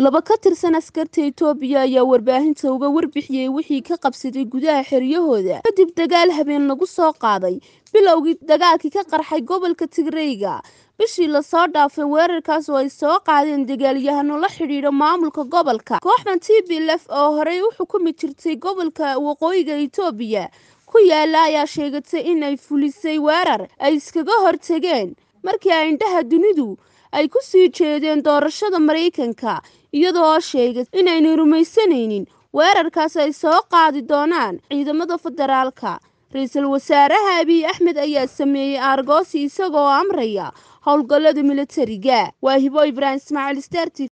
laba ka tirsan askarta itoobiya ayaa warbaahinta uga warbixiyey wixii ka qabsaday gudaha xeryahooda kadib dagaal habeen lagu soo qaaday bilowgii dagaalkii ka qarxay gobolka tigreyga bishii lasoo dhaafay weerarkaas oo ay soo qaadeen dagaalyahano la xidhiidha maamulka gobolka kooxdan t b lf oo horey u xukumi jirtay gobolka waqooyiga itoobiya ku yaala ayaa sheegatay inay fulisay weerar ay iskaga hortageen markii ay indhaha dunidu ay ku sii jeedeen doorashada maraykanka iyadoo sheegay inayna rumaysanaynin weerarkaas ay soo qaadi doonaan ciidamada federaalka ra-iisul wasaaraha abiy axmed ayaa sameeyey aargoosi isagoo amraya howlgallada militariga waa hibo ibraahim ismaaciil sterti